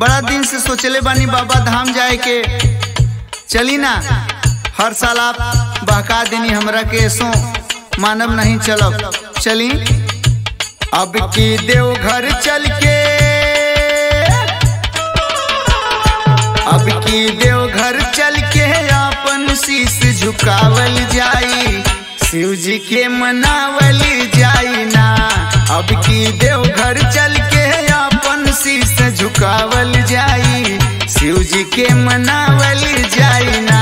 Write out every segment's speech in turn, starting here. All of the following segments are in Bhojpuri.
बड़ा दिन से सोचले बानी बाबा धाम जाए के चली ना हर साल आप बहका देनी हमरा के सो मानव नहीं चलब चली अब की देव घर चल के अब की देव घर चल के अपन शीश झुकावल जाई शिव जी के मनावल जाई ना अब की देव घर चल के अपन शीश झुकावल जाई शिव जी के मनावल जाई ना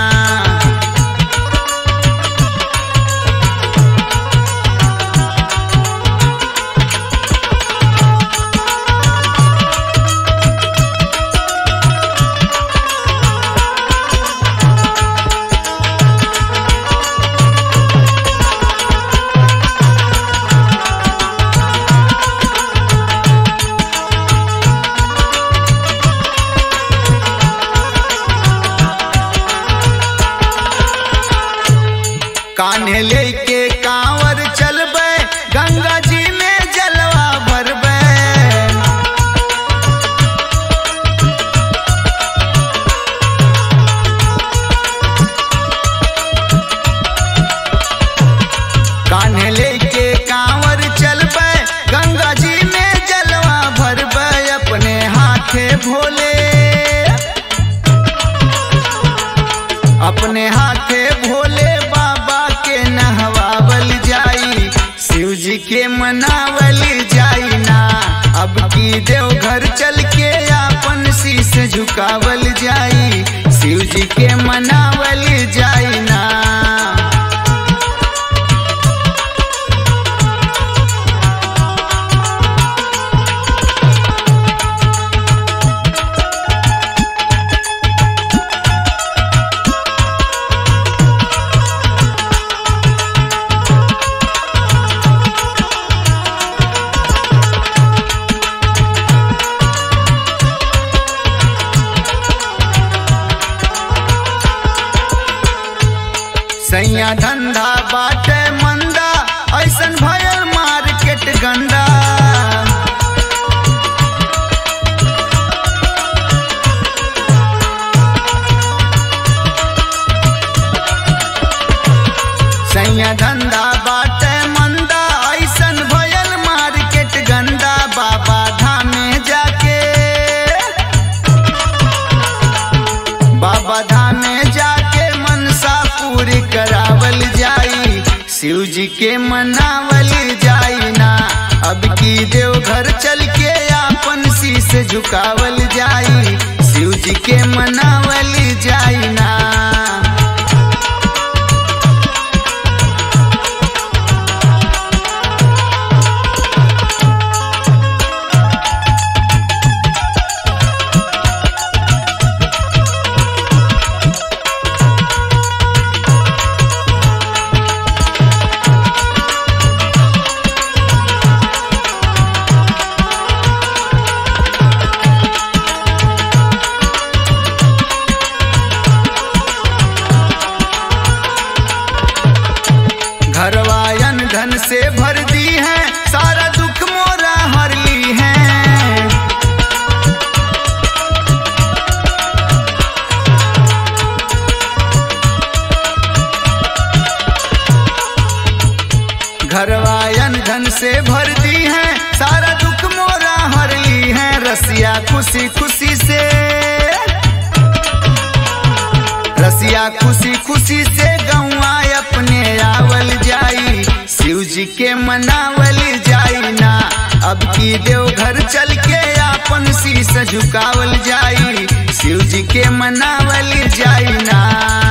कान्हे लेके कांवर चलबे गंगा जी में जलवा भरबे कान्हे लेके कांवर चलबे गंगा जी में जलवा भरबे अपने हाथे भोले अपने हाथे भोले बाबा के नहवावल जाई शिव जी के मनावल जाई ना अब की देव घर चल के अपन शीश झुकावल जाई शिव जी के मनावल जाई ना सैया धंधा बाटे मंदा ऐसन भयल मार्केट गंदा सैया धंधा बाटे मंदा ऐसन भयल मार्केट गंदा बाबा धामे जाके बाबा धामे जाके मनसा पूरी करावल जाई शिव जी के मनावल जाई ना अब की देव घर चल के अपन शीश झुकावल जाई शिव जी के मनावल जाई ना घरवायन धन से भर दी है सारा दुख मोरा हर ली है घरवायन धन से भर दी है सारा दुख मोरा हर ली है रसिया खुशी खुशी से रसिया खुशी खुशी से गौआ अपने आवल जाई शिव जी के मनावल जाई ना अब की देव घर चल के अपन शीश झुकावल जाई शिव जी के मनावल जाई ना